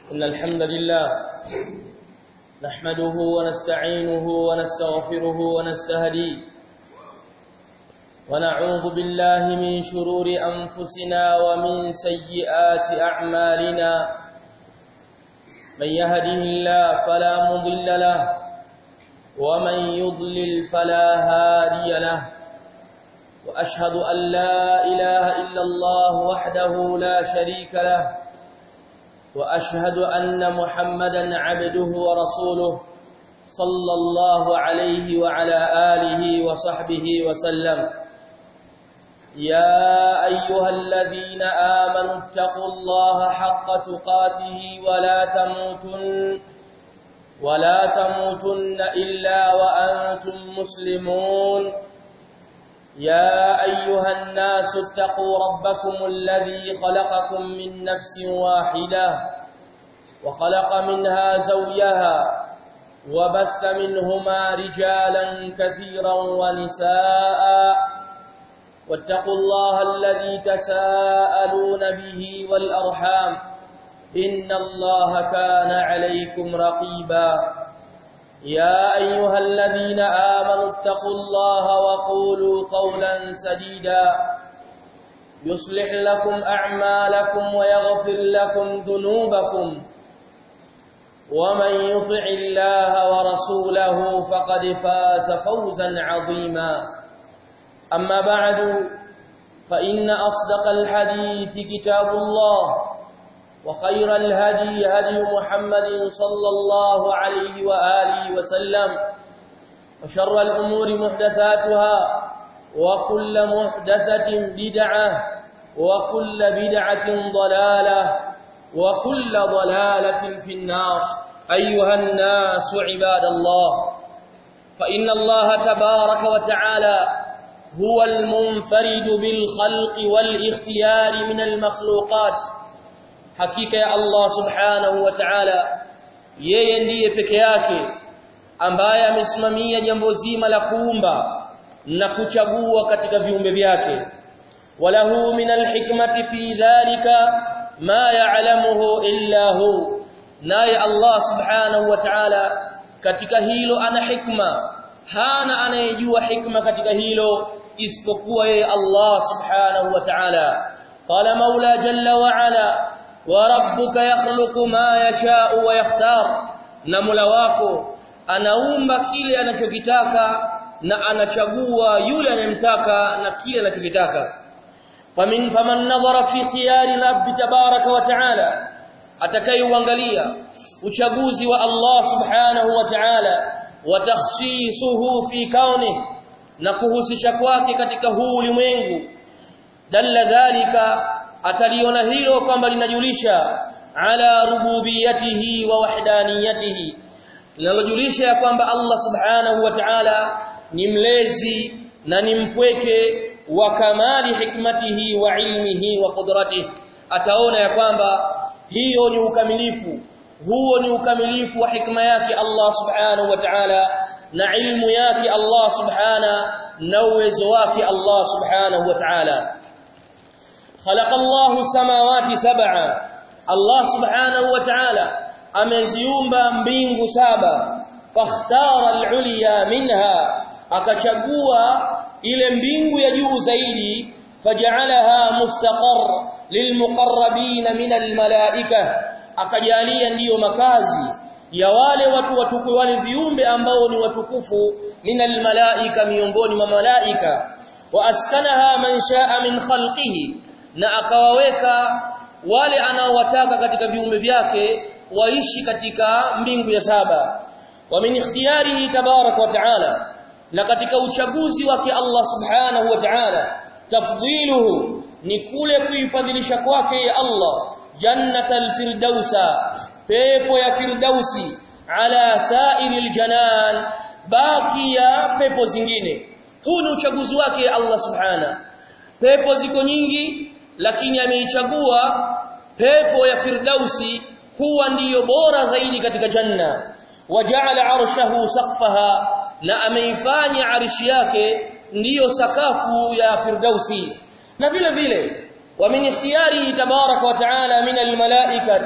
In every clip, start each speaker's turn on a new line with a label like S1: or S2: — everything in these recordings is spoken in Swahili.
S1: إن الحمد لله نحمده ونستعينه ونستغفره ونستهديه ونعوذ بالله من شرور أنفسنا ومن سيئات أعمالنا من يهده الله فلا مضل له ومن يضلل فلا هادي له وأشهد أن لا إله إلا الله وحده لا شريك له وأشهد أن محمدا عبده ورسوله صلى الله عليه وعلى آله وصحبه وسلم يا أيها الذين آمنوا اتقوا الله حق تقاته ولا تموتن ولا تموتن إلا وأنتم مسلمون يا أيها الناس اتقوا ربكم الذي خلقكم من نفس واحدة وخلق منها زوجها وبث منهما رجالا كثيرا ونساء واتقوا الله الذي تساءلون به والأرحام إن الله كان عليكم رقيبا يا أيها الذين آمنوا اتقوا الله وقولوا قولا سديدا يصلح لكم أعمالكم ويغفر لكم ذنوبكم ومن يطع الله ورسوله فقد فاز فوزا عظيما أما بعد فإن أصدق الحديث كتاب الله وخير الهدي هدي محمد صلى الله عليه وآله وسلم وشر الأمور محدثاتها وكل محدثة بدعة وكل بدعة ضلالة وكل ضلالة في النار أيها الناس عباد الله فإن الله تبارك وتعالى هو المنفرد بالخلق والاختيار من المخلوقات hakika ya Allah subhanahu wa ta'ala yeye ndiye peke yake ambaye amesimamia jambo zima la kuumba na kuchagua katika viumbe vyake walahu min alhikmati fi dhalika ma ya'lamuhu illa hu naye Allah subhanahu wa ta'ala katika hilo ana hikma hana anayejua hikma katika hilo isipokuwa yeye Allah subhanahu wa ta'ala qala maula jalla wa ala وربك يخلق ما يشاء ويختار na Mola wako anaumba kile anachokitaka na anachagua yule anayemtaka na kile anachokitaka famin faman nadhara fi khiyari rabbi tabaraka wa taala atakayeuangalia uchaguzi wa Allah subhanahu wa ta'ala wa takhsisuhu fi kauni na kuhusisha kwake katika huu ulimwengu dalla dhalika ataliona hilo kwamba linajulisha ala rububiyatihi wa wahdaniyatihi linalojulisha ya kwamba Allah subhanahu wa ta'ala ni mlezi na ni mpweke wa kamali hikmatihi wa ilmihi wa qudratihi ataona ya kwamba hiyo ni ukamilifu huo ni ukamilifu wa hikma yake Allah subhanahu wa ta'ala na ilmu yake Allah subhana na uwezo wake Allah subhanahu wa ta'ala خلق الله السماوات سبعا الله سبحانه وتعالى ameziumba mbingu saba fakhtara al-ulya minha akachagua ile mbingu ya juu zaidi faj'alaha mustaqar lilmuqarrabin min al-malaika akajalia ndiyo makazi ya wale watu watukufu wale viumbe ambao ni watukufu min al-malaika miongoni mwa malaika wa askanaha man sha'a min khalqihi na akawaweka wale anaowataka katika viumbe vyake waishi katika mbingu ya saba wa min ikhtiyarihi tabarak wa taala na katika uchaguzi wake Allah subhanahu wa ta'ala tafdhiluhu ni kule kuifadhilisha kwake ya Allah jannatal firdausa pepo ya firdausi ala sa'iril janan baki ya pepo zingine huu ni uchaguzi wake ya Allah subhanahu pepo ziko nyingi lakini ameichagua pepo ya firdausi kuwa ndiyo bora zaidi katika janna waja'ala arshahu saqfaha na ameifanya arshi yake ndiyo sakafu ya firdausi na vile vile wa min ikhtiyarihi tabaraka wa taala min almalaikati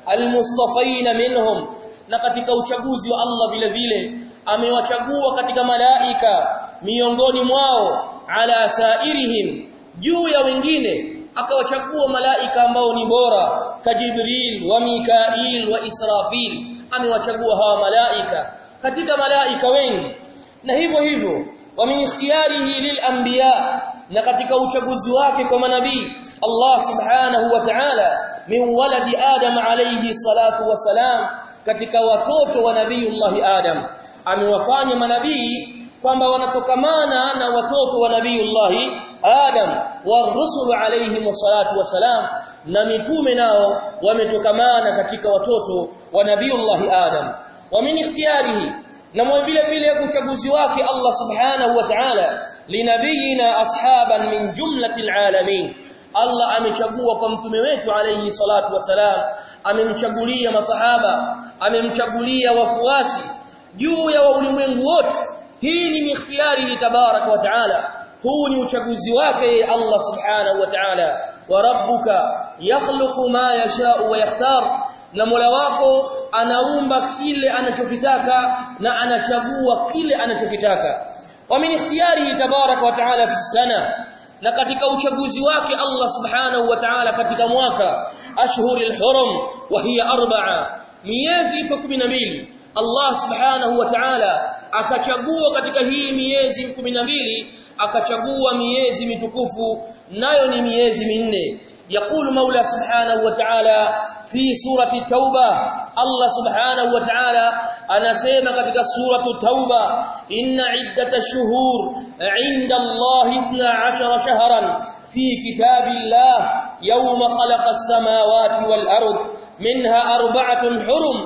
S1: almustafaina minhum na katika uchaguzi wa Allah vile vile amewachagua katika malaika miongoni mwao ala sairihim juu ya wengine akawachagua malaika ambao ni bora kajibril wa mikail wa israfil amewachagua hawa malaika katika malaika wengi na hivyo hivyo wa min ikhtiyarihi lil anbiya na katika uchaguzi wake kwa manabii Allah subhanahu wa ta'ala min waladi adam alayhi salatu wasalam katika watoto wa nabiyullah adam amewafanya manabii kwamba wanatokamana na watoto wa nabiyullah adam warusul alayhi salatu wasalam na mitume nao wametokamana katika watoto wa nabiyullah adam wa min ikhtiyarihi na vile vile uchaguzi wake Allah subhanahu wa ta'ala linabiyina ashaban min jumlatil alamin Allah amechagua kwa mtume wetu alayhi salatu wasalam amemchagulia masahaba amemchagulia wafuasi juu ya ulimwengu wote hii ni ikhtiyari li tabarak wa taala huu ni uchaguzi wake Allah subhanahu wa ta'ala wa rabbuka yakhluqu ma yasha'u wa yakhtar na Mola wako anaumba kile anachokitaka na anachagua kile anachokitaka wa min ikhtiyarihi tabarak wa taala fi sana na katika uchaguzi wake Allah subhanahu wa ta'ala katika mwaka ashhuril hurum wa hiya arba'a miezi ipo 12 Allah subhanahu wa ta'ala akachagua katika hii miezi 12 akachagua miezi mitukufu nayo ni miezi minne يقول مولى سبحانه وتعالى في سورة التوبة الله سبحانه وتعالى أنا سيما كتك سورة التوبة إن عدة الشهور عند الله اثنى عشر شهرا في كتاب الله يوم خلق السماوات والأرض منها أربعة حرم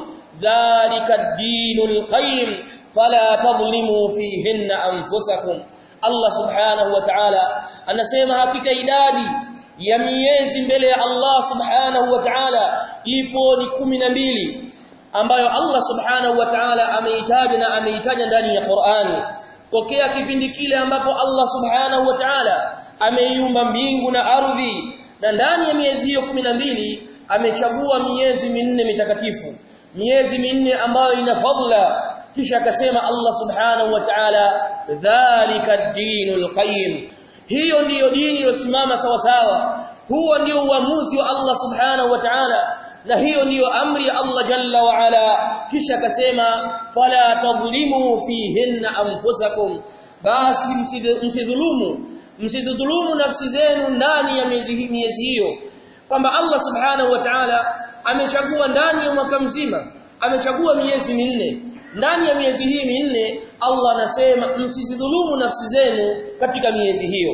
S1: ذلك الدين القيم فلا تظلموا فيهن أنفسكم الله سبحانه وتعالى أنا سيما كتك إدادي ya miezi mbele ya Allah subhanahu wa ta'ala ipo ni kumi na mbili ambayo Allah subhanahu wa ta'ala ameitaja na ameitaja ndani ya Qur'ani tokea kipindi kile ambapo Allah subhanahu wa ta'ala ameiumba mbingu na ardhi na ndani ya miezi hiyo kumi na mbili amechagua miezi minne mitakatifu miezi minne ambayo ina fadla kisha akasema Allah subhanahu wa ta'ala dhalika ad-dinul qayyim hiyo ndiyo dini iliyosimama sawa sawa huo ndio uamuzi wa Allah subhanahu wa ta'ala na hiyo ndiyo amri ya Allah jalla wa ala kisha akasema fala tadhlimu fihinna anfusakum basi msidhulumu msidhulumu nafsi zenu ndani ya miezi miezi hiyo kwamba Allah subhanahu wa ta'ala amechagua ndani ya mwaka mzima amechagua miezi minne ndani ya miezi hii minne Allah anasema msizidhulumu nafsi zenu katika miezi hiyo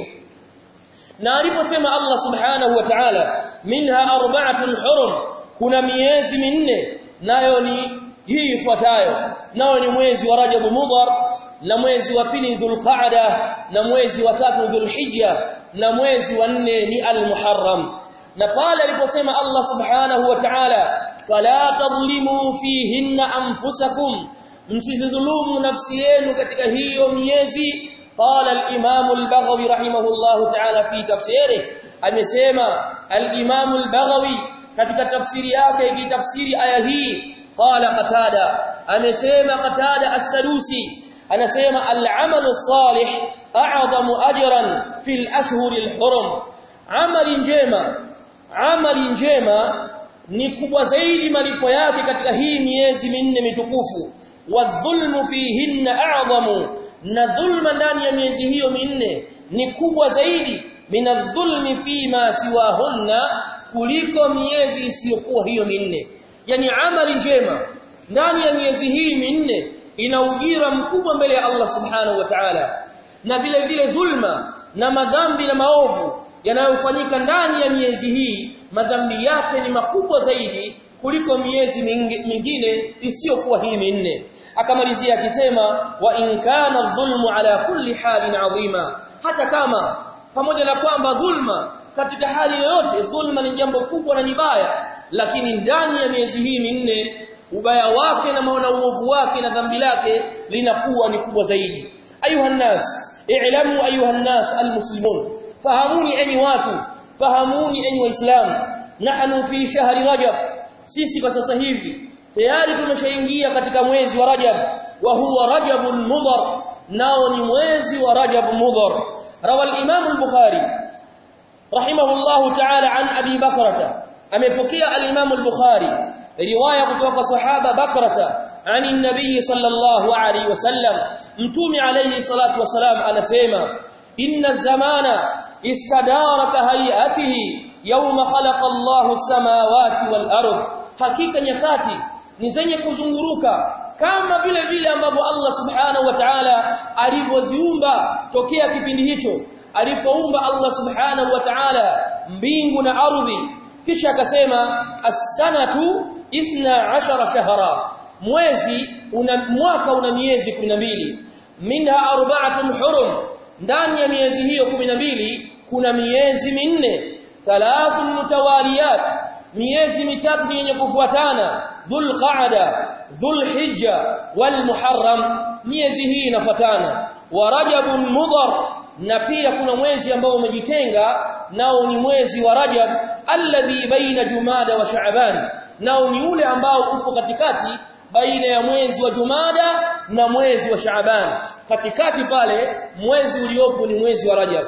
S1: na aliposema Allah subhanahu wa ta'ala minha arba'atun hurum kuna miezi minne nayo ni hii ifuatayo nayo ni mwezi wa Rajab Mudhar na mwezi wa pili Dhulqa'da na mwezi wa tatu Dhulhijja na mwezi wa nne ni Al-Muharram na pale aliposema Allah subhanahu wa ta'ala fala tadhlimu fihinna anfusakum msidhulumu nafsi yenu katika hiyo miezi قال الامام البغوي رحمه الله تعالى في تفسيره amesema al-imam al-baghawi katika tafsiri yake ikitafsiri aya hii qala qatada amesema qatada as-sadusi anasema al-amalu salih a'zamu ajran fil ashhur al-hurum amali njema amali njema ni kubwa zaidi malipo yake katika hii miezi minne mitukufu wadhulmu fihinna a'zamu na dhulma ndani ya miezi hiyo minne ni kubwa zaidi minadhulmi fima siwahunna kuliko miezi isiyokuwa hiyo minne yani amali njema ndani ya miezi hii minne ina ujira mkubwa mbele ya Allah subhanahu wa ta'ala na vile vile dhulma na madhambi na maovu yanayofanyika ndani ya miezi hii madhambi yake ni makubwa zaidi kuliko miezi mingine isiyokuwa hii minne akamalizia akisema wa in kana dhulmu ala kulli halin adhima hata kama pamoja na kwamba dhulma katika hali yoyote dhulma ni jambo kubwa na ni baya lakini ndani ya miezi hii minne ubaya wake na maana uovu wake na dhambi lake linakuwa ni kubwa zaidi ayuha nas i'lamu ayuha nas almuslimun fahamuni enyi watu fahamuni enyi waislamu nahnu fi shahri rajab sisi kwa sasa hivi tayari tumeshaingia katika mwezi wa Rajab wa huwa Rajabul Mudhar nao ni mwezi wa Rajab Mudhar rawa al-Imam al-Bukhari rahimahullahu ta'ala an Abi Bakrata amepokea al-Imam al-Bukhari riwaya kutoka kwa sahaba Bakrata عن النبي صلى الله عليه وسلم متومي عليه الصلاة والسلام anasema إن الزمان استدار كهيئته يوم خلق الله السماوات والأرض hakika nyakati ni zenye kuzunguruka kama vile vile ambavyo Allah subhanahu wa ta'ala alivyoziumba tokea kipindi hicho alipoumba Allah subhanahu wa ta'ala mbingu na ardhi kisha akasema as-sanatu 12 shahra mwezi una mwaka una miezi 12 minha arba'atun hurum ndani ya miezi hiyo 12 kuna miezi minne thalathun mutawaliyat miezi mitatu yenye kufuatana dhulqa'da dhulhijja walmuharram miezi hii inafuatana wa rajabun mudhar na pia kuna mwezi ambao umejitenga nao ni mwezi wa rajab alladhi baina jumada wa sha'ban nao ni ule ambao upo katikati baina ya mwezi wa Jumada na mwezi wa Shaaban katikati pale mwezi uliopo ni mwezi wa Rajab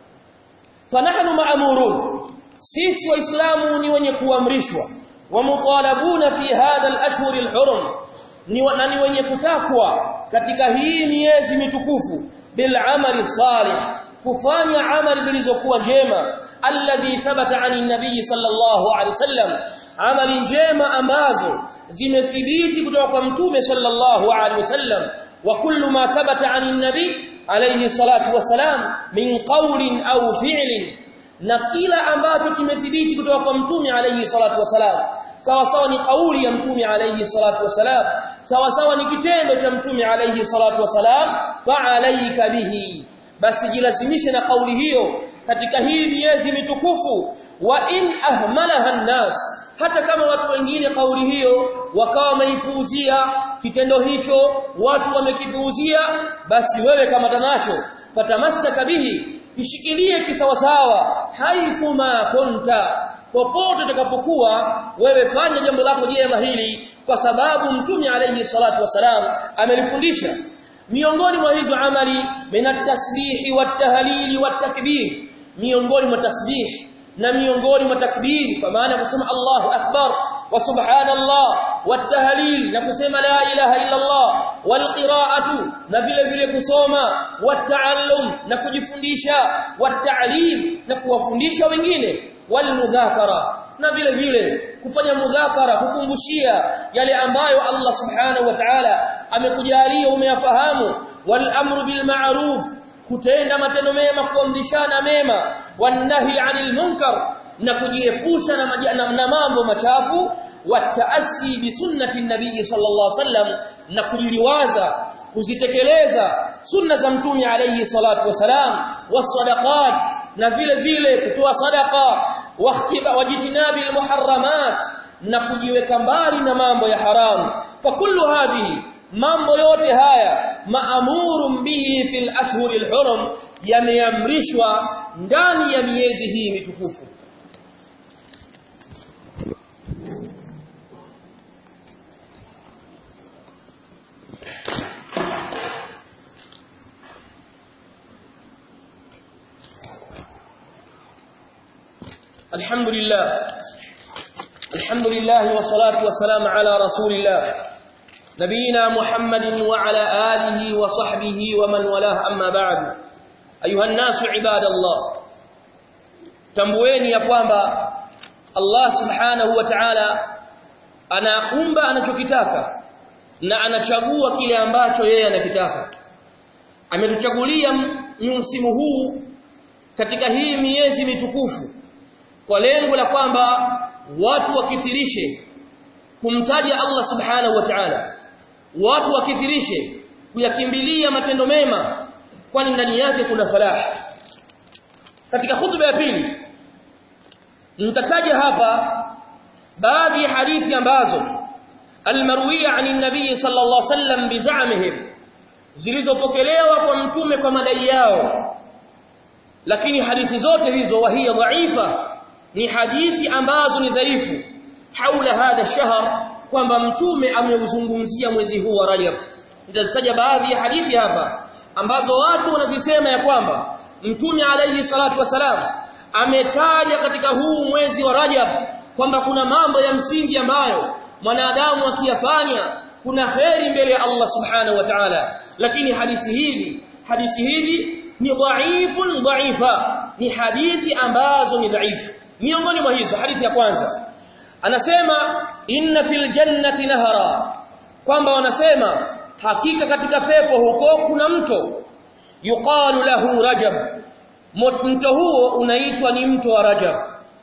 S1: fanahnu ma'murun sisi waislamu ni wenye kuamrishwa wa mutalabuna fi hadha al-ashhur al-hurum ni na ni wenye kutakwa katika hii miezi mitukufu bil amali salih kufanya amali zilizokuwa njema alladhi thabata ani nabii sallallahu alaihi wasallam amali njema ambazo zimethibiti kutoka kwa mtume sallallahu alaihi wasallam wa kullu ma thabata ani nabii alayhi salatu wasalam min qawlin au fi'lin na kila ambacho kimethibiti kutoka kwa mtume alayhi salatu wasalam sawa sawa ni kauli ya mtume alayhi salatu wasalam sawa sawa ni kitendo cha mtume alayhi salatu wasalam fa alayka bihi basi jilazimishe na kauli hiyo katika hii miezi mitukufu wa in ahmalaha an-nas hata kama watu wengine kauli hiyo wakawa wameipuuzia kitendo hicho watu wamekipuuzia basi wewe kama tanacho fatamassaka bihi kishikilie kisawasawa haifu ma kunta popote utakapokuwa wewe fanya jambo lako jema hili kwa sababu mtume alayhi salatu wasalam amelifundisha miongoni mwa hizo amali minat tasbihi wat tahlili wat takbir miongoni mwa tasbih na miongoni mwa takbir kwa maana kusema Allahu akbar wa subhanallah wat tahlil na kusema la ilaha illa Allah wal qira'atu na vile vile kusoma wat ta'allum na kujifundisha wat ta'lim na kuwafundisha wengine wal mudhakara na vile vile kufanya mudhakara kukumbushia yale ambayo Allah subhanahu wa ta'ala amekujalia umeyafahamu wal amru bil ma'ruf kutenda matendo mema kuamrishana mema wanahi anil munkar na kujiepusha na, na, na mambo machafu wataasi bi sunnati nabii sallallahu alaihi wasallam na kujiliwaza kuzitekeleza sunna za mtume alayhi salatu wasalam wasadaqat na vile vile kutoa sadaqa wajitinabi almuharramat na kujiweka mbali na mambo ya haramu fa kullu hadhihi mambo yote haya maamurun bihi fil ashhuril hurum yameamrishwa ndani ya miezi hii mitukufu الحمد لله الحمد لله والصلاه والسلام على رسول الله نبينا محمد وعلى آله وصحبه ومن والاه أما بعد أيها الناس عباد الله tambueni ya kwamba Allah subhanahu wa ta'ala anaumba anachokitaka na anachagua kile ambacho yeye anakitaka ametuchagulia msimu huu katika hii miezi mitukufu kwa lengo la kwamba watu wakithirishe kumtaja Allah subhanahu wa ta'ala watu wakithirishe kuyakimbilia matendo mema kwani ndani yake kuna falaha katika hutuba ya pili nitataja hapa baadhi ya hadithi ambazo almarwiya ani nabii sallallahu alaihi wasallam bizamihim zilizopokelewa kwa mtume kwa madai yao lakini hadithi zote hizo wahia dhaifa ni hadithi ambazo ni dhaifu haula hadha shahr kwamba mtume ameuzungumzia mwezi huu wa Rajab nitazitaja baadhi ya hadithi hapa ambazo watu wanazisema ya kwamba mtume alayhi salatu wasalam ametaja katika huu mwezi wa Rajab kwamba kuna mambo ya msingi ambayo mwanadamu akiyafanya kuna kheri mbele ya Allah subhanahu wa ta'ala lakini hadithi hizi hadithi hizi ni dhaifun dhaifa ni hadithi ambazo ni dhaifu miongoni mwa hizo hadithi ya kwanza anasema inna fil jannati nahara kwamba wanasema hakika katika pepo huko kuna mto yuqalu lahu rajab mto huo unaitwa ni mto wa rajab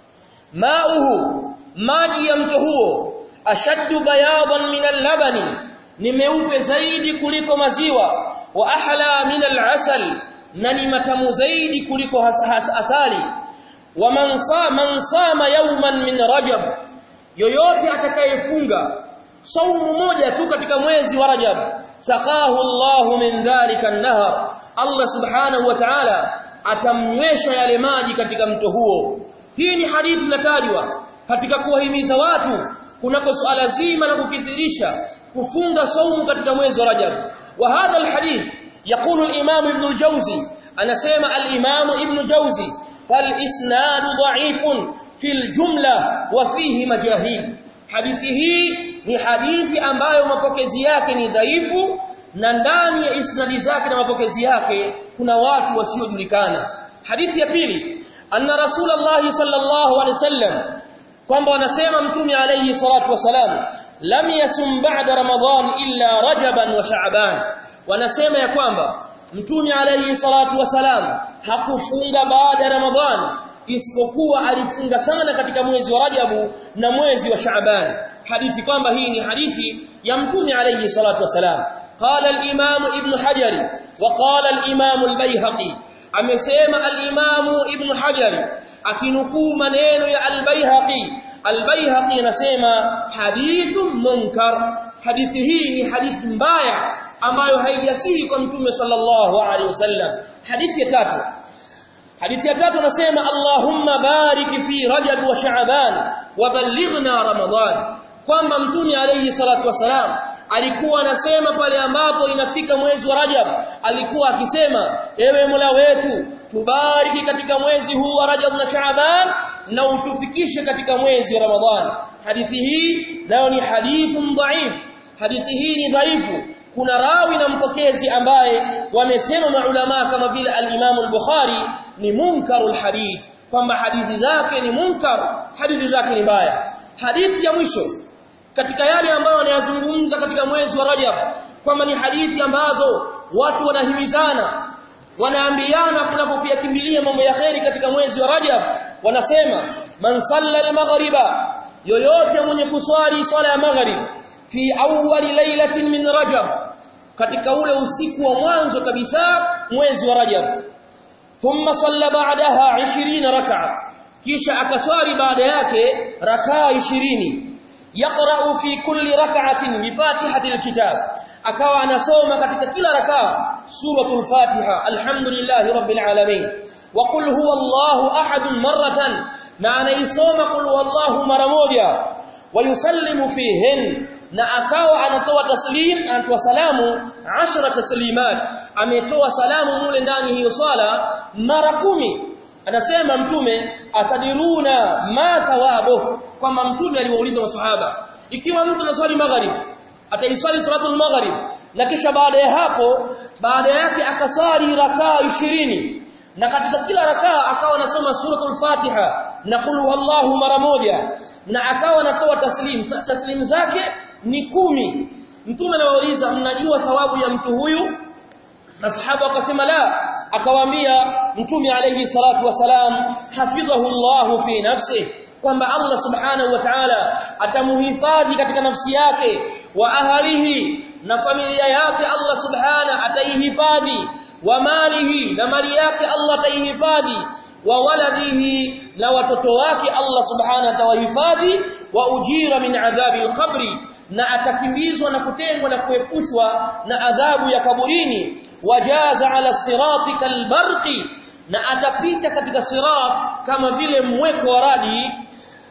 S1: mauhu maji ya mto huo ashaddu bayadan min al-labani ni meupe zaidi kuliko maziwa wa ahla min al-asal na ni matamu zaidi kuliko asali wa man man sama yawman min rajab yoyote atakayefunga saumu moja tu katika mwezi wa rajab saqahu Allah min dhalika an-nahar Allah subhanahu wa ta'ala atamnywesha yale maji katika mto huo hii ni hadithi inatajwa katika kuwahimiza watu kunako suala zima la kukithirisha kufunga saumu katika mwezi wa Rajab wa hadha alhadith يقول الامام ابن الجوزي انا سمع الامام ابن الجوزي فالاسناد ضعيف في الجمله وفيه مجاهيل hadithi hii ni hadithi ambayo mapokezi yake ni dhaifu na ndani ya isnadi zake na mapokezi yake kuna watu wasiojulikana hadithi ya pili anna rasulullah sallallahu alaihi wasallam kwamba wanasema mtume alayhi salatu wasalam lam yasum ba'da ramadhan illa rajaban wa sha'ban wanasema ya kwamba mtume alayhi salatu wasalam hakufunga baada ya ramadhan isipokuwa alifunga sana katika mwezi wa rajabu na mwezi wa sha'ban hadithi kwamba hii ni hadithi ya mtume alayhi salatu wasalam قال الامام ابن حجر وقال الامام البيهقي amesema al-imam ibn hajar akinukuu maneno ya al-baihaqi al-baihaqi anasema hadithun munkar hadithi hii ni hadithi mbaya ambayo haijasihi kwa mtume sallallahu alaihi wasallam hadithi ya tatu hadithi ya tatu anasema allahumma barik fi rajab wa sha'ban wa ballighna ramadan kwamba mtume alayhi salatu wasalam alikuwa anasema pale ambapo inafika mwezi wa Rajab alikuwa akisema ewe Mola wetu tubariki katika mwezi huu wa Rajab na Shaaban na utufikishe katika mwezi wa Ramadhan hadithi hii nayo ni hadithun dhaif hadithi hii ni dhaifu kuna rawi na mpokezi ambaye wamesema maulama kama vile al-Imam al-Bukhari ni munkarul hadith kwamba hadithi zake ni munkar hadithi zake ni mbaya hadithi ya mwisho katika yale ambayo wanayazungumza katika mwezi wa Rajab kwamba ni hadithi ambazo watu wanahimizana wanaambiana kunapopia kimbilia mambo ya kheri katika mwezi wa Rajab wanasema man salla al-maghriba yoyote mwenye kuswali swala ya maghrib fi awwali lailatin min Rajab katika ule usiku wa mwanzo kabisa mwezi wa Rajab thumma salla ba'daha 20 rak'a kisha akaswali baada yake rakaa 20 yaqra'u fi kulli rak'atin bi fatihatil kitab akawa anasoma katika kila rakaa suratul fatiha alhamdulillahi rabbil alamin wa qul huwallahu ahad marratan na anaisoma qul huwallahu mara moja wa yusallimu fihin na akawa anatoa taslim anatoa salamu 10 taslimat ametoa salamu mule ndani hiyo swala mara kumi anasema mtume atadiruna ma thawabu kwamba mtume aliwauliza maswahaba ikiwa mtu anaswali maghrib ataiswali salatul maghrib na kisha baada ya hapo baada yake akaswali rakaa 20 na katika kila rakaa akawa anasoma suratul fatiha na qul huwallahu mara moja na akawa anatoa taslim taslim zake ni kumi mtume anawauliza mnajua thawabu ya mtu huyu masahaba wakasema la akawaambia mtume alayhi salatu wasalam hafidhahu Allah fi nafsihi kwamba Allah subhanahu wa ta'ala atamuhifadhi katika nafsi yake wa ahlihi na familia yake Allah subhanahu ataihifadhi wa malihi na mali yake Allah ataihifadhi wa waladihi na watoto wake Allah subhanahu atawahifadhi wa ujira min adhabi al-qabri na atakimbizwa na kutengwa na kuepushwa na adhabu ya kaburini wajaza ala sirati kalbarqi na atapita katika sirat kama vile mweko wa radi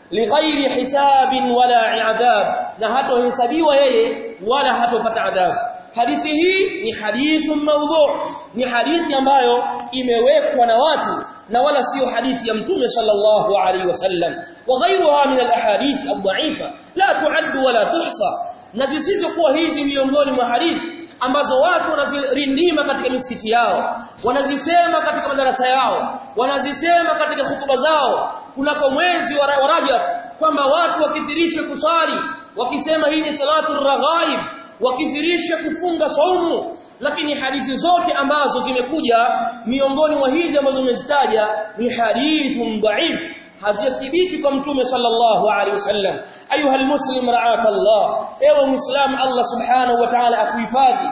S1: lighairi hisabin wala adhab na hatohesabiwa yeye wala hatopata adhabu hadithi hii ni hadithu mawdhu ni hadithi ambayo imewekwa na watu na wala sio hadithi ya mtume sallallahu alaihi wasallam wa ghayruha min alahadith adha'ifa la tu'addu wala tuhsa na zisizokuwa hizi miongoni mwa hadithi ambazo watu wanazirindima katika misikiti yao wanazisema katika madarasa yao wanazisema katika hutuba zao kunako mwezi wa Rajab kwamba watu wakithirishe kusali wakisema hii ni salatu raghaib wakithirishe kufunga saumu lakini hadithi zote ambazo zimekuja miongoni mwa hizi ambazo umezitaja ni hadithun dhaif hazijathibiti kwa mtume sallallahu alaihi wasallam ayuha almuslim ra'aka Allah ewe muislam Allah subhanahu wa ta'ala akuhifadhi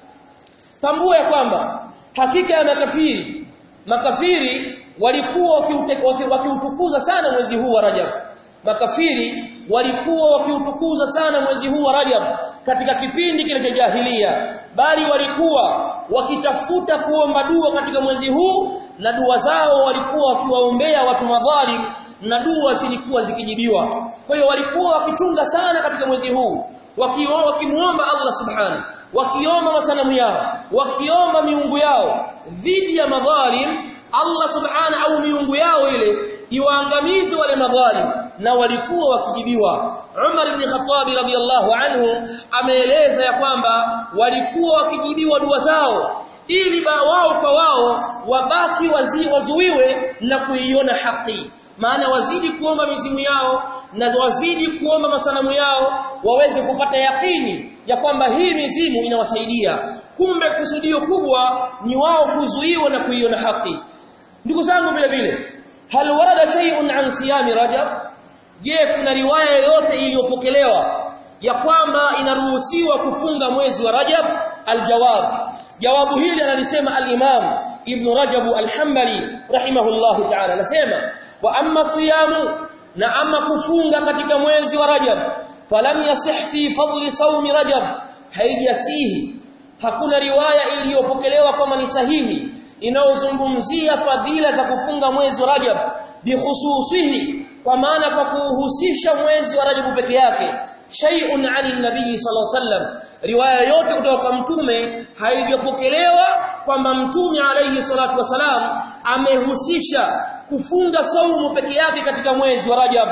S1: tambua ya kwamba hakika ya makafiri makafiri walikuwa wakiutukuza sana mwezi huu wa Rajab makafiri walikuwa wakiutukuza sana mwezi huu wa Rajab katika kipindi kile cha jahiliya bali walikuwa wakitafuta kuomba dua katika mwezi huu na dua zao walikuwa wakiwaombea watu madhalim na dua zilikuwa zikijibiwa kwa hiyo walikuwa wakichunga sana katika mwezi huu wakimuomba Allah subhanahu wakiomba masanamu yao wakiomba miungu yao dhidi ya madhalim Allah subhanahu au miungu yao ile iwaangamize wale madhalim na walikuwa wakijibiwa Umar ibn Khattab radiyallahu anhu ameeleza ya kwamba walikuwa wakijibiwa dua zao ili ba wao kwa wao wabaki wazi, wazuiwe na kuiona haki maana wazidi kuomba mizimu yao na wazidi kuomba masanamu yao waweze kupata yakini ya kwamba hii mizimu inawasaidia kumbe kusudio kubwa ni wao kuzuiwa na kuiona haki ndugu zangu vile vile hal warada shay'un an siyami rajab je kuna riwaya yoyote iliyopokelewa ya kwamba inaruhusiwa kufunga mwezi wa rajab aljawab jawabu hili analisema al-imam ibn rajab al-hanbali rahimahullahu ta'ala anasema wa amma siyamu na amma kufunga katika mwezi wa rajab falam yasih fi fadli sawmi rajab haijasihi hakuna riwaya iliyopokelewa kama ni sahihi inayozungumzia fadhila za kufunga mwezi wa Rajab bikhususihi kwa maana kwa kuhusisha mwezi wa Rajab peke yake shay'un 'ani nabii sallallahu alaihi wasallam riwaya yote kutoka kwa mtume haijapokelewa kwamba mtume alayhi salatu wasalam amehusisha kufunga saumu peke yake katika mwezi wa Rajab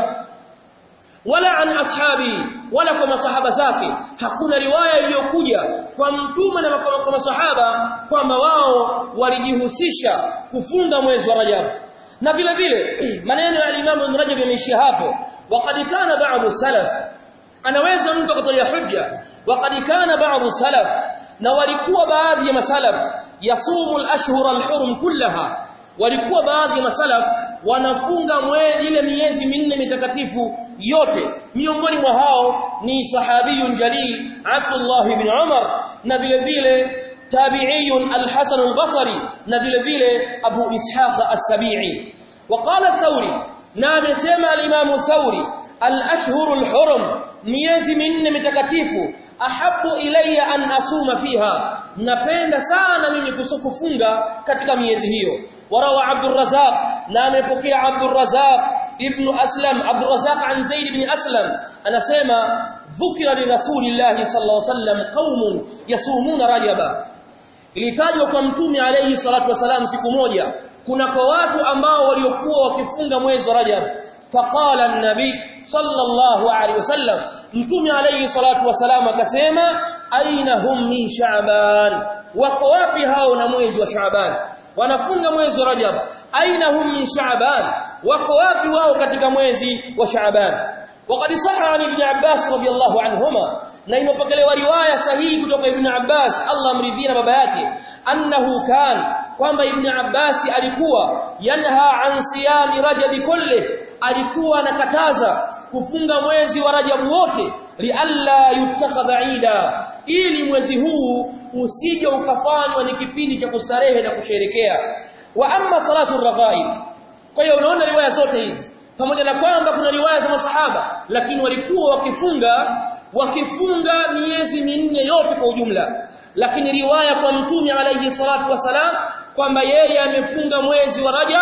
S1: wala an ashabi wala kwa masahaba zake hakuna riwaya iliyokuja kwa mtume na kwa masahaba kwamba wao walijihusisha kufunga mwezi wa Rajab na vile vile maneno ya Imam Ibn Rajab yameishia hapo waqad kana ba'd salaf anaweza mtu akatolea hujja waqad kana ba'd salaf na walikuwa baadhi ya masalaf yasumu al-ashhur al-hurum kullaha walikuwa baadhi ya masalaf wanafunga mwezi ile miezi minne mitakatifu yote miongoni mwa hao ni sahabiyun jalil Abdullah ibn Umar na vile vile tabi'iyun al-Hasan al-Basri na vile vile Abu Ishaq as-Sabi'i وقال الثوري na amesema al-Imam Thawri al-ashhur al-hurum miezi minne mitakatifu ahabu ilayya an asuma fiha napenda sana mimi kusukufunga katika miezi hiyo warawa Abdul Razzaq na amepokea Abdul Razzaq ibn Aslam Abdul Razzaq an Zaid ibn Aslam anasema dhukira li Rasulillah sallallahu alaihi wasallam qaumun yasumuna rajaba ilitajwa kwa mtume alayhi salatu wasalam siku moja kuna kwa watu ambao waliokuwa wakifunga mwezi wa Rajab faqala an-nabi sallallahu alayhi wasallam mtume alayhi salatu wasalam akasema aina hum min sha'ban wako wapi hao na mwezi wa sha'ban wanafunga mwezi wa Rajab aina hum min sha'ban wako wapi wao katika mwezi wa sha'ban وقد صح عن ابن عباس رضي الله عنهما na imepokelewa riwaya sahihi kutoka ibn Abbas Allah amridhia baba yake annahu kan kwamba ibn Abbas alikuwa yanha an siyami rajab kulli alikuwa anakataza kufunga mwezi wa rajab wote lialla yutakhadha ida ili mwezi huu usije ukafanywa ni kipindi cha kustarehe na kusherekea wa amma salatu raghaib kwa hiyo unaona riwaya zote hizi pamoja na kwamba kuna riwaya za masahaba lakini walikuwa wakifunga wakifunga miezi minne yote kwa ujumla lakini riwaya kwa mtume alayhi salatu wasalam kwamba yeye amefunga mwezi wa Rajab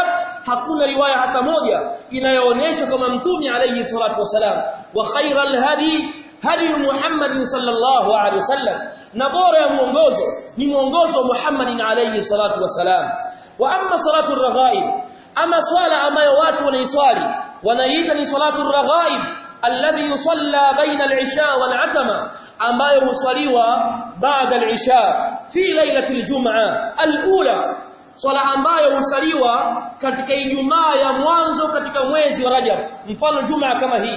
S1: hakuna riwaya hata moja inayoonyesha kama mtume alayhi salatu wasalam wa khairal hadi hadi Muhammadin sallallahu alaihi wasallam na bora ya mwongozo ni mwongozo wa Muhammadin alayhi salatu wasalam wa amma salatu raghaib ama swala ambayo watu wanaiswali wanaiita ni salatu raghaib alladhi yusalla baina al-isha wal-atama ambayo huswaliwa baada al-isha fi lailati al-jum'a al-ula swala ambayo husaliwa katika Ijumaa ya mwanzo katika mwezi wa Rajab mfano Jumaa kama hii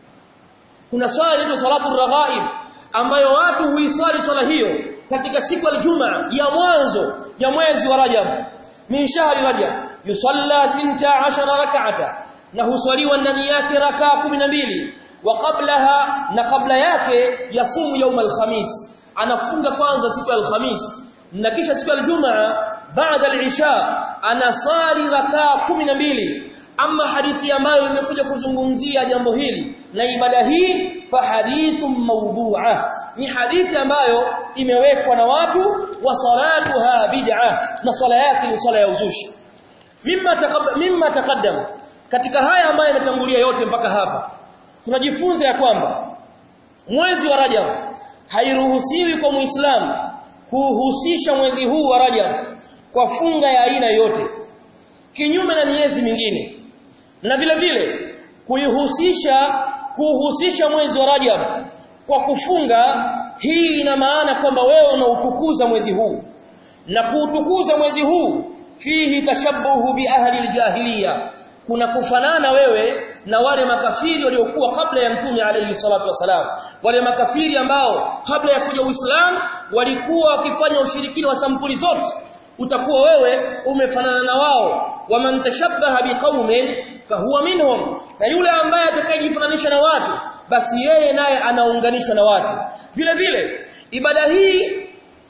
S1: kuna swala inaitwa salatu raghaib ambayo watu huiswali swala hiyo katika siku ya Jumaa ya mwanzo ya mwezi wa Rajab min shahri Rajab yusalla 12 rak'ata na huswaliwa ndani yake rakaa 12 wa qablaha na kabla yake yasumu يوم الخميس anafunga kwanza siku ya alhamis na kisha siku ya Ijumaa baada al-isha anasali rakaa 12 ama hadithi ambayo imekuja kuzungumzia jambo hili na ibada hii fa hadithun mawdu'a ni hadithi ambayo imewekwa na watu wa salatuha bid'a na swala yake ni swala ya uzushi mimma taqaddam mimma taqaddam katika haya ambayo yametangulia yote mpaka hapa tunajifunza ya kwamba mwezi wa Rajab hairuhusiwi kwa Muislamu kuhusisha mwezi huu wa Rajab kwa funga ya aina yote kinyume na miezi mingine na vile vile kuihusisha kuhusisha mwezi wa Rajab kwa kufunga hii ina maana kwamba wewe unautukuza mwezi huu na kuutukuza mwezi huu fihi tashabbuhu bi ahli aljahiliya kuna kufanana wewe na wale makafiri waliokuwa kabla ya mtume alayhi salatu wasalam wale makafiri ambao kabla ya kuja Uislamu walikuwa wakifanya ushirikina wa sampuli zote utakuwa wewe umefanana na wao waman tashabbaha biqaumin fahuwa minhum na yule ambaye atakayejifananisha na watu basi yeye naye anaunganishwa na watu vile vile ibada hii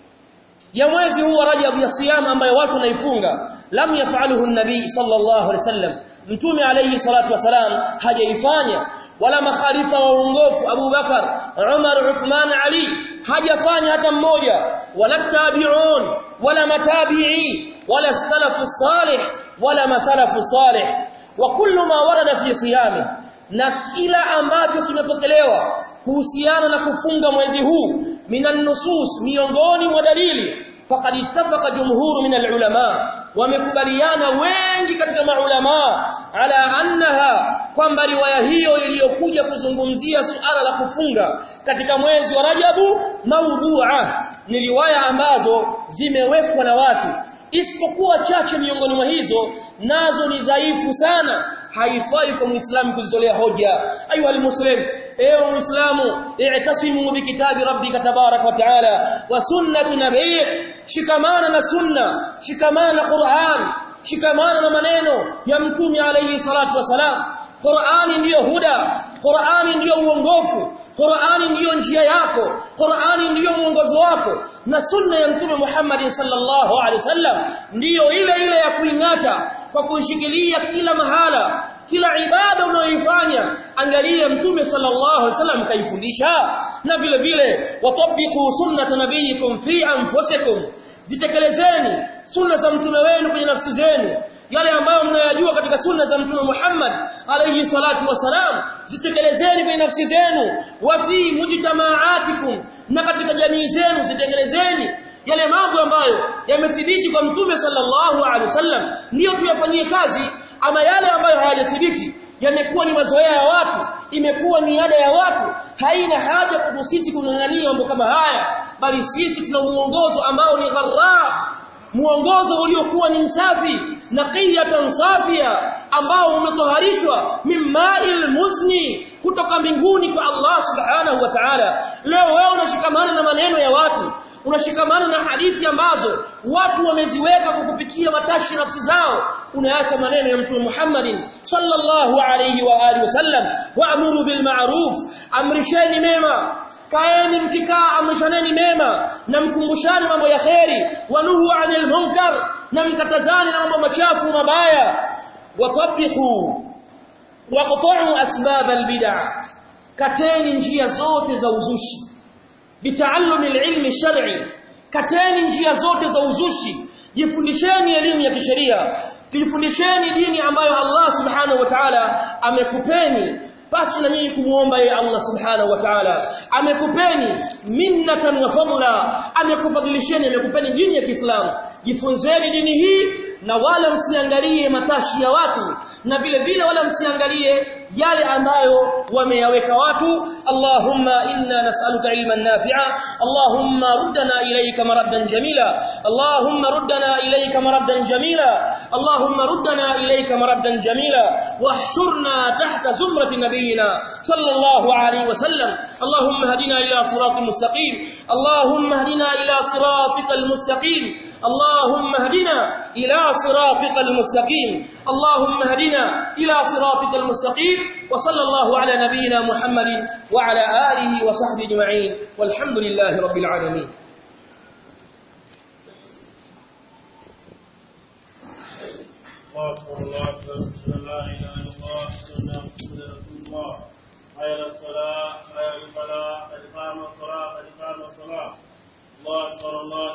S1: ya mwezi huu wa Rajab ya siyama ambayo watu wanaifunga lam yafaluhu an-nabii sallallahu alaihi wasallam mtume alayhi salatu wasalam hajaifanya wala makhalifa wa uongofu Abu Bakar Umar Uthman Ali hajafanya hata mmoja wala tabi'un wala matabi'i wala salafu salih wala masalafu salih wa kullu ma warada fi siyami na kila ambacho kimepokelewa kuhusiana na kufunga mwezi huu minan nusus miongoni mwa dalili faqad ittafaqa jumhuru min al-ulama wamekubaliana wengi katika maulama ala annaha kwamba riwaya hiyo iliyokuja kuzungumzia suala la kufunga katika mwezi wa Rajabu maudhu'a ni riwaya ambazo zimewekwa na watu isipokuwa chache miongoni mwa hizo nazo ni dhaifu sana haifai kwa muislamu kuzitolea hoja ayu almuslim ewe muislamu i'tasimu bikitabi rabbika tabarak wa taala wa sunnati nabii shikamana na sunna shikamana na qur'an shikamana na maneno ya mtume alayhi salatu wasalam qur'ani ndiyo huda qur'ani ndiyo uongofu Qur'ani ndiyo njia yako Qur'ani ndiyo mwongozo wako na sunna ya mtume Muhammad sallallahu alaihi wasallam ndiyo ile ile ya kuingata kwa kuishikilia kila mahala kila ibada unayoifanya angalia mtume sallallahu alaihi wasallam kaifundisha na vile vile watabiqu sunnata nabiyikum fi anfusikum zitekelezeni sunna za mtume wenu kwenye nafsi zenu yale ambayo mnayajua katika sunna za mtume Muhammad alayhi salatu wasalam zitekelezeni kwenye nafsi zenu wa fi mujtamaatikum na katika jamii zenu zitekelezeni yale mambo ambayo yamethibiti kwa mtume sallallahu alaihi wasallam ndiyo tuyafanyie kazi ama yale ambayo hayajathibiti yamekuwa ni mazoea ya watu imekuwa ni ada ya watu haina haja kwa sisi kung'ang'ania mambo kama haya bali sisi tuna muongozo ambao ni gharra muongozo uliokuwa ni msafi naqiyatan safia ambao umetoharishwa mimma'il musni kutoka mbinguni kwa Allah subhanahu wa ta'ala leo wewe unashikamana na maneno ya watu unashikamana na hadithi ambazo watu wameziweka kwa kupitia matashi nafsi zao unaacha maneno ya mtume Muhammadin sallallahu alayhi wa alihi wasallam wa'muru bil ma'ruf amrisheni mema kaeni mkikaa amrishaneni mema na mkumbushani mambo ya kheri wanuhu anil munkar na mkatazani na mambo machafu mabaya watabihu waqta'u asbab albid'a kateni njia zote za uzushi bitaallumi alilmi shar'i kateni njia zote za uzushi jifundisheni elimu ya kisheria jifundisheni dini ambayo Allah subhanahu wa ta'ala amekupeni basi na nyinyi kumuomba yeye Allah subhanahu wa ta'ala amekupeni minnatan wa fadla amekufadhilisheni amekupeni dini ya Kiislamu jifunzeni dini hii na wala msiangalie matashi ya watu na vile vile wala msiangalie yale ambayo wameyaweka watu Allahumma inna nas'aluka ilman nafi'a Allahumma ruddana ilayka maraddan jamila Allahumma ruddana ilayka maraddan jamila Allahumma ruddana ilayka maraddan jamila wahshurna tahta zumrati nabiyyina sallallahu alayhi wasallam Allahumma hadina ila siratal mustaqim Allahumma hadina ila siratal mustaqim اللهم اهدنا إلى صراطك المستقيم اللهم اهدنا إلى صراطك المستقيم وصلى الله على نبينا محمد وعلى آله وصحبه أجمعين والحمد لله رب العالمين
S2: الله أكبر الله أكبر لا إله إلا الله سيدنا محمد رسول الله حي على الصلاة حي على الفلاح قد قام الصلاة قد قام الصلاة الله أكبر الله